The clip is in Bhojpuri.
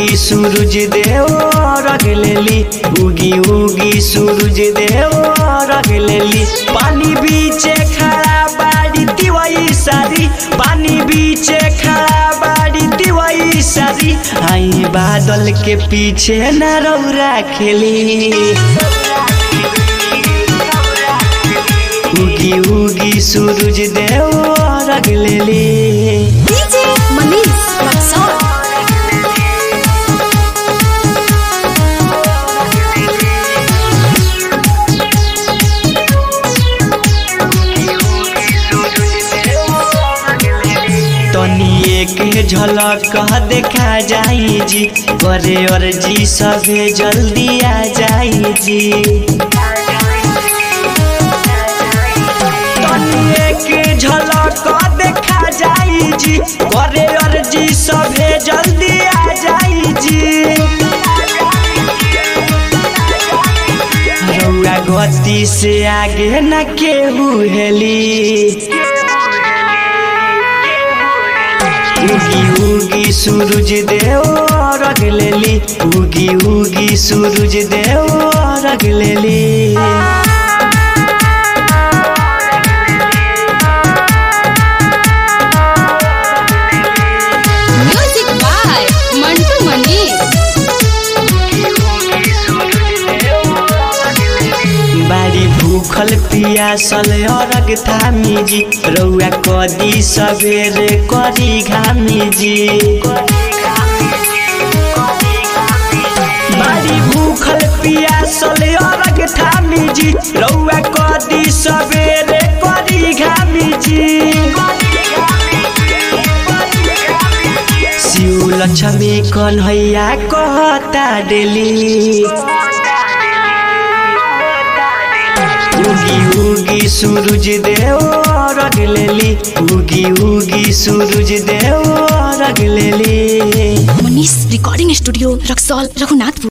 उगी सूरज देव रग लेली उगी उगी सूरज देव रग लेली पानी बीचे खड़ा बाड़ी दिवाई सारी पानी बीचे खड़ा बाड़ी दिवाई सारी आई बादल के पीछे न रौरा खेली उगी उगी सूरज देव रग लेली DJ Manish Luxor. तनी एक झलक देखा जाई जी करे और जी सभे जल्दी आ जाई जी तनी एक झलक देखा जाई जी करे और जी सभे जल्दी आ जाई जी रउआ गति से आगे न केहू हेली उगी उगी सूरज देव रग लेली उगी उगी सूरज देव रग लेली Music by Mantu Manish. बारी भूखल पियासल अरग थामी जी रउआ कदी सवेरे करी घामी जी बारी भूखल पियासल अरग थामी जी रउआ कदी सवेरे करी घामी जी शिव लक्ष्मी कन्हैया कहता डेली उगी उगी सूरज देव रग लेली उगी उगी सूरज देव रग लेली Manish Recording Studio, Raxol, Raghunatpur.